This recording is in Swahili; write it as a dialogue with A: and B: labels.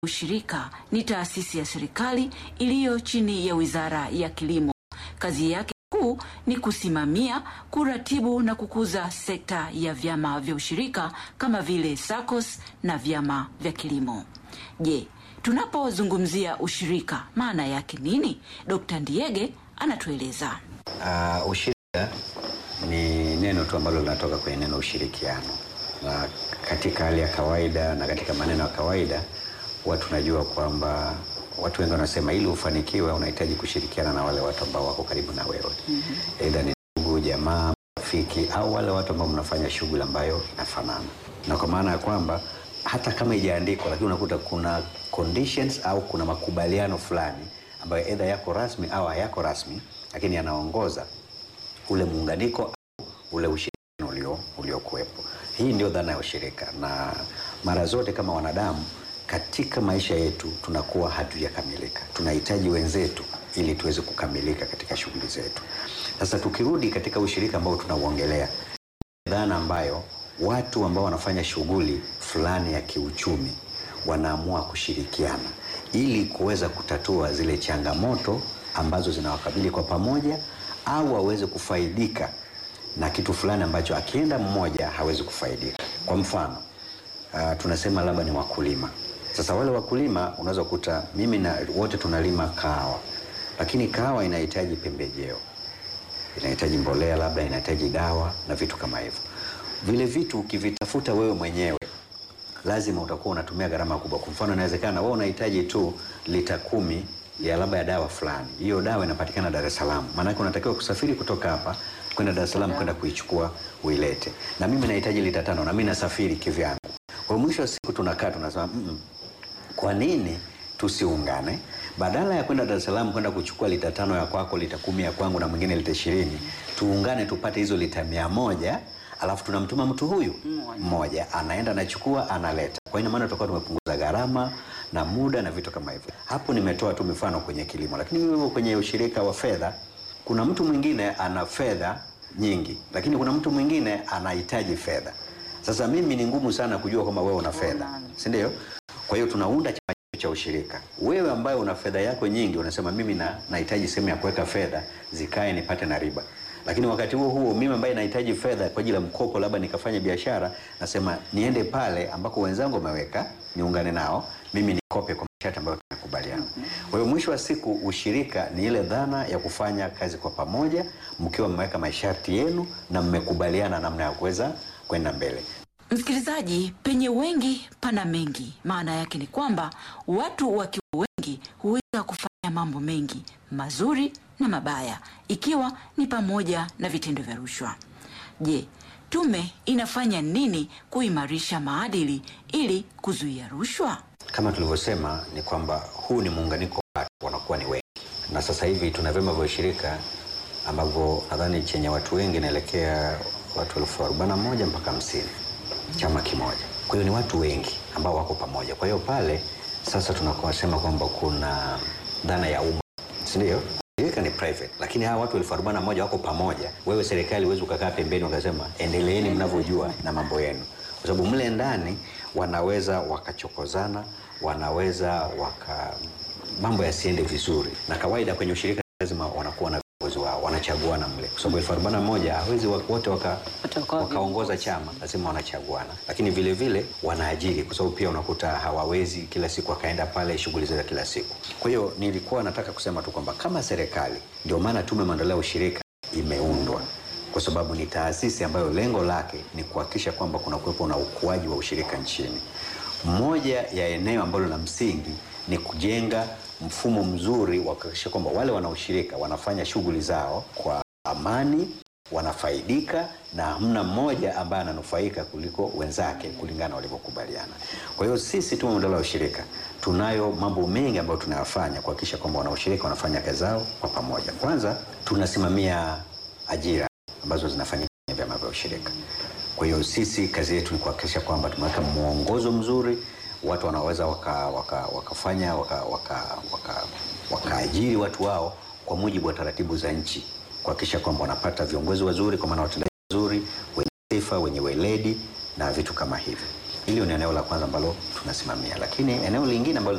A: Ushirika ni taasisi ya serikali iliyo chini ya Wizara ya Kilimo. Kazi yake kuu ni kusimamia, kuratibu na kukuza sekta ya vyama vya ushirika kama vile SACCOS na vyama vya kilimo. Je, tunapozungumzia ushirika maana yake nini? Dkt. Ndiege anatueleza.
B: Uh, ushirika ni neno tu ambalo linatoka kwenye neno ushirikiano, na katika hali ya kawaida na katika maneno ya kawaida huwa tunajua kwamba watu wengi wanasema ili ufanikiwe unahitaji kushirikiana na wale watu ambao wako karibu na wewe, aidha ni ndugu, jamaa, rafiki au wale watu ambao mnafanya shughuli ambayo inafanana, na kwa maana ya kwamba hata kama ijaandikwa, lakini unakuta kuna conditions au kuna makubaliano fulani ambayo aidha yako rasmi au hayako rasmi, lakini yanaongoza ule muunganiko au ule ushirikiano ulio uliokuwepo. Hii ndio dhana ya ushirika, na mara zote kama wanadamu katika maisha yetu tunakuwa hatujakamilika, tunahitaji wenzetu ili tuweze kukamilika katika shughuli zetu. Sasa tukirudi katika ushirika ambao tunauongelea, dhana ambayo watu ambao wanafanya shughuli fulani ya kiuchumi wanaamua kushirikiana ili kuweza kutatua zile changamoto ambazo zinawakabili kwa pamoja, au waweze kufaidika na kitu fulani ambacho akienda mmoja hawezi kufaidika. Kwa mfano uh, tunasema labda ni wakulima. Sasa wale wakulima unaweza kukuta mimi na wote tunalima kahawa, lakini kahawa inahitaji pembejeo, inahitaji mbolea, labda inahitaji dawa na vitu kama hivyo. Vile vitu ukivitafuta wewe mwenyewe lazima utakuwa unatumia gharama kubwa. Kwa mfano, inawezekana wewe unahitaji tu lita kumi ya labda ya dawa fulani, hiyo dawa inapatikana Dar es Salaam, maanake unatakiwa kusafiri kutoka hapa kwenda Dar es Salaam kwenda kuichukua uilete, na mimi nahitaji lita tano na mimi nasafiri kivyangu. Kwa mwisho wa siku tunakaa tunasema mm -mm. Kwa nini tusiungane? Badala ya kwenda Dar es Salaam kwenda kuchukua lita tano ya kwako, lita kumi ya kwangu na mwingine lita ishirini, tuungane tupate hizo lita mia moja alafu tunamtuma mtu huyu mmoja anaenda anachukua analeta. Kwa hiyo maana tutakuwa tumepunguza gharama na muda na vitu kama hivyo. Hapo nimetoa tu mifano kwenye kilimo, lakini hivyo kwenye ushirika wa fedha, kuna mtu mwingine ana fedha nyingi, lakini kuna mtu mwingine anahitaji fedha. Sasa mimi ni ngumu sana kujua kama wewe una fedha, si ndio? Kwa hiyo tunaunda chama cha ushirika. Wewe ambaye una fedha yako nyingi unasema mimi na nahitaji sehemu ya kuweka fedha zikae nipate na riba. Lakini wakati huo huo mimi ambaye nahitaji fedha kwa ajili ya mkopo, labda nikafanya biashara, nasema niende pale ambako wenzangu wameweka, niungane nao, mimi nikope kwa masharti ambayo tumekubaliana. Kwa hiyo mwisho wa siku ushirika ni ile dhana ya kufanya kazi kwa pamoja, mkiwa mmeweka masharti yenu na mmekubaliana namna ya kuweza kwenda mbele.
A: Msikilizaji, penye wengi pana mengi. Maana yake ni kwamba watu wakiwa wengi huweza kufanya mambo mengi mazuri na mabaya, ikiwa ni pamoja na vitendo vya rushwa. Je, tume inafanya nini kuimarisha maadili ili kuzuia rushwa?
B: Kama tulivyosema ni kwamba huu ni muunganiko wa watu wanakuwa ni wengi, na sasa hivi tuna vyama vya ushirika ambavyo nadhani chenye watu wengi inaelekea watu elfu arobaini na moja mpaka hamsini chama kimoja. Kwa hiyo ni watu wengi ambao wako pamoja. Kwa hiyo pale sasa tunasema kwamba kuna dhana ya umma, si ndio? Shirika ni private, lakini hawa watu elfu arobaini na moja wako pamoja. Wewe serikali huwezi ukakaa pembeni ukasema endeleeni mnavyojua na mambo yenu, kwa sababu mle ndani wanaweza wakachokozana, wanaweza waka mambo yasiende vizuri, na kawaida kwenye ushirika lazima wanakuwa na viongozi wao, wanachaguana mle, kwa sababu elfu arobaini na moja hawezi wote waka wakaongoza chama, lazima wanachaguana, lakini vile vile wanaajiri, kwa sababu pia unakuta hawawezi kila siku akaenda pale shughuli za kila siku. Kwa hiyo nilikuwa nataka kusema tu kwamba kama serikali, ndio maana Tume ya Maendeleo ya Ushirika imeundwa kwa sababu ni taasisi ambayo lengo lake ni kuhakikisha kwamba kuna kuwepo na ukuaji wa ushirika nchini. Moja ya eneo ambalo la msingi ni kujenga mfumo mzuri wa kuhakikisha kwamba wale wanaoshirika wanafanya shughuli zao kwa amani, wanafaidika na hamna mmoja ambaye ananufaika kuliko wenzake kulingana walivyokubaliana. Kwa hiyo sisi Tume ya Maendeleo ya Ushirika tunayo mambo mengi ambayo tunayafanya kuhakikisha kwamba wanaoshirika wanafanya kazi zao kwa pamoja. Kwanza tunasimamia ajira ambazo zinafanyika kwenye vyama vya ushirika. Kwa hiyo sisi kazi yetu ni kuhakikisha kwamba tumeweka mwongozo mzuri, watu wanaweza waka, waka, wakafanya wakaajiri waka, waka, waka watu wao kwa mujibu wa taratibu za nchi, kuhakikisha kwamba wanapata viongozi wazuri, kwa maana watendaji wazuri wenye sifa, wenye weledi na vitu kama hivyo. Hili ni eneo la kwanza ambalo tunasimamia, lakini eneo lingine ambalo